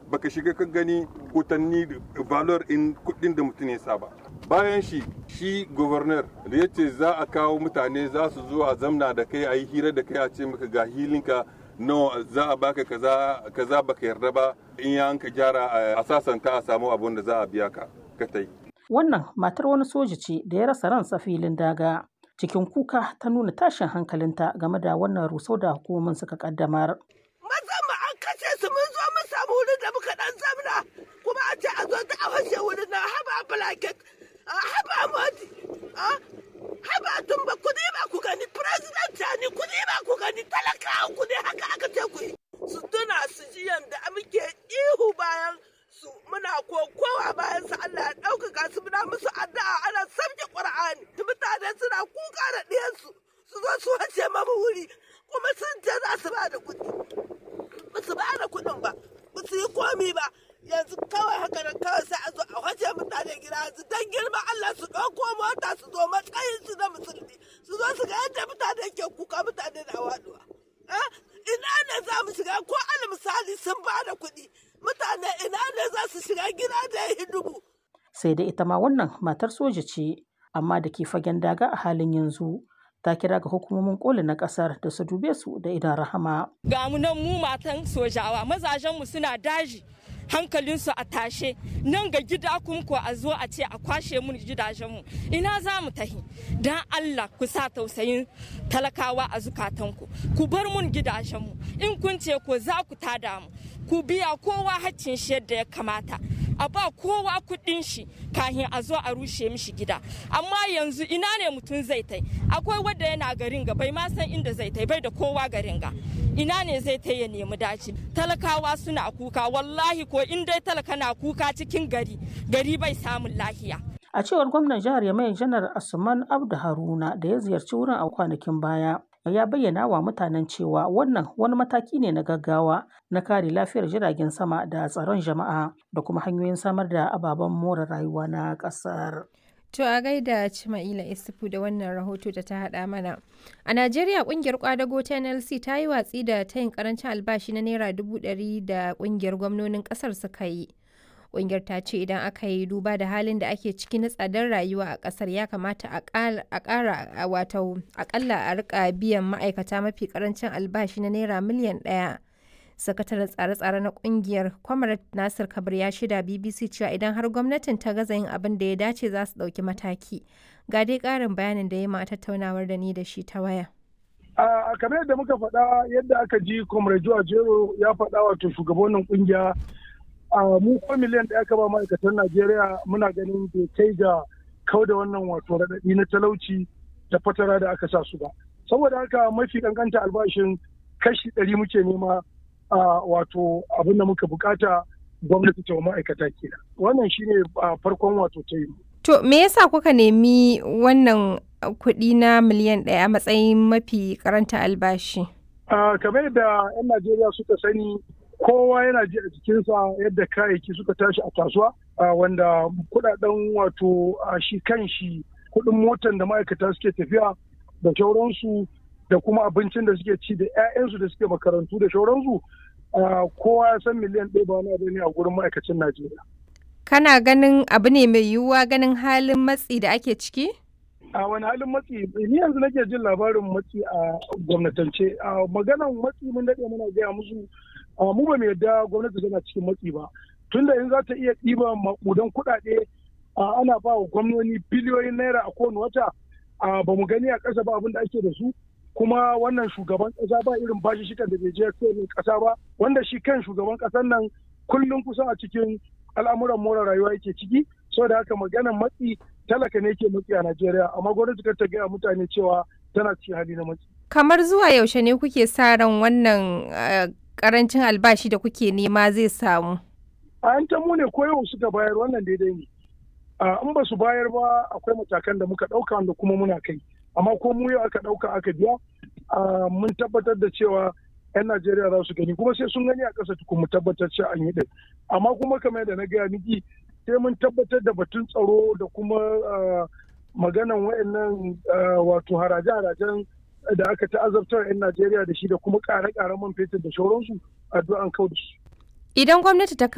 baka shiga ka gani kutanni valor in kudin da mutum ya saba bayan shi shi governor da ya ce za a kawo mutane za su zo a zamna da kai a yi hira da kai a ce maka ga hilinka no za a baka kaza kaza baka yarda ba in ya ka gyara a sasanta a samu abun da za a biya ka ka tai wannan matar wani soja ce da ya rasa ransa filin daga cikin kuka ta nuna tashin hankalinta game da wannan rusau da hukumomin suka kaddamar Mazan mu an kashe su mun zo mun samu wurin da muka dan zamna kuma a ce a zo ta a fashe wurin na haba blanket haba moti haba tumba ku ne ba ku gani president ni ku ne ba ku gani talakawa ku ne haka aka ce ku yi su tuna su ji yanda muke ihu bayan su muna kokowa bayan su Allah ya ɗaukaka su muna musu addu'a ana sabke Qur'ani mutane suna kuka da ɗiyansu su zo su wace mamu wuri kuma sun ce za su ba da kuɗi ba su ba da kuɗin ba ba su yi komi ba yanzu kawai haka nan kawai sai a zo a wace mutane gida yanzu dan girma Allah su ɗauko mota su zo matsayin su na musulmi su zo su ga yadda mutane ke kuka mutane na waduwa ina ne za mu shiga ko al misali sun ba da kuɗi mutane ina ne za su shiga gida da ya dubu. sai dai ita ma wannan matar soja ce amma da ke fagen daga a halin yanzu ta kira ga hukumomin koli na kasar da su dube su da idan rahama. Ga mu nan mu matan sojawa mazajenmu suna daji hankalinsu a tashe nan ga gida kun ko a zo a ce a kwashe mun gidajenmu ina za mu tahi dan Allah ku sa tausayin talakawa a zukatanku ku bar mun gidajenmu in kun ce ko za ku tada mu ku biya kowa haccin shi yadda ya kamata a ba kowa kuɗin shi kahin a zo a rushe mishi gida amma yanzu ina ne mutum zai tai akwai wadda yana garin ga bai ma san inda zai tai bai da kowa garin ga ina ne zai tai ya nemi daci talakawa suna kuka wallahi ko in dai talaka na kuka cikin gari gari bai samun lahiya a cewar gwamnan jihar yamai janar asuman abdu haruna da ya ziyarci wurin a kwanakin baya ya bayyana wa mutanen cewa wannan wani mataki ne na gaggawa na kare lafiyar jiragen sama da tsaron jama'a da kuma hanyoyin samar da ababen more rayuwa na ƙasar. To a gaida Cima'ila Isufu da wannan rahoto da ta haɗa mana. A Najeriya ƙungiyar kwadago ta NLC ta yi watsi da tayin karancin albashi na Naira dubu ɗari da ƙungiyar gwamnonin ƙasar suka yi. Ƙungiyar ta ce idan aka yi duba da halin da ake ciki na tsadar rayuwa a ƙasar ya kamata a ƙara wato aƙalla a rika biyan ma'aikata mafi ƙarancin albashi na naira miliyan ɗaya. Sakataren tsare-tsare na ƙungiyar Kwamarat Nasir Kabir ya shida BBC cewa idan har gwamnatin ta gaza yin abin da ya dace za su ɗauki mataki. Ga dai ƙarin bayanin da ya ma tattaunawar da ni da shi ta waya. A kamar yadda muka faɗa yadda aka ji Comrade Jero ya faɗa wato shugabannin ƙungiya a mu ko miliyan da aka ba ma'aikatan Najeriya muna ganin bai kai ga kau da wannan wato raɗaɗi na talauci da fatara da aka sa su ba. Saboda haka mafi kankanta albashin kashi ɗari muke nema a wato abin da muka bukata gwamnati ta ma'aikata kenan. Wannan shine farkon wato ta yi. To me yasa kuka nemi wannan kuɗi na miliyan ɗaya a matsayin mafi karanta albashi? Kamar yadda 'yan Najeriya suka sani kowa yana ji a jikinsa yadda kayayyaki suka tashi a kasuwa wanda kudaden wato shi kan shi kudin motan da ma'aikata suke tafiya da shauransu da kuma abincin da suke ci da 'ya'yansu da suke makarantu da shauransu kowa ya san miliyan ɗaya ba wani abu ne a gurin ma'aikacin najeriya kana ganin abu ne mai yiwuwa ganin halin matsi da ake ciki a wani halin matsi ni yanzu nake jin labarin matsi a gwamnatance a maganan matsi mun daɗe muna gaya musu mu ba mu yadda gwamnati tana cikin matsi ba tunda in za ta iya ɗiba makudan kuɗaɗe ana ba wa gwamnoni biliyoyin naira a kowane wata ba mu gani a ƙasa ba abin da ake da su kuma wannan shugaban ƙasa ba irin bashi shikan da bai je kowane ƙasa ba wanda shi kan shugaban ƙasar nan kullum kusan a cikin al'amuran more rayuwa yake ciki saboda haka maganan matsi talaka ne ke matsi a Najeriya amma gwamnati kar ta gaya mutane cewa tana cikin hali na matsi. Kamar zuwa yaushe ne kuke sa ran wannan karancin albashi da kuke nema zai samu? A yan mu ne ko yau suka bayar wannan daidai ne. In ba su bayar ba akwai matakan da muka ɗauka wanda kuma muna kai. Amma ko mu yau aka ɗauka aka biya mun tabbatar da cewa 'yan Najeriya za su gani kuma sai sun gani a ƙasa tukun mu tabbatar cewa an yi ɗin. Amma kuma kamar yadda na gaya miki sai mun tabbatar da batun tsaro da kuma maganan wayannan wato haraje-harajen da aka ta'azabtar 'yan Najeriya da shi da kuma ƙare-ƙaren man fetur da shauransu addu'an kau da su. Idan gwamnati ta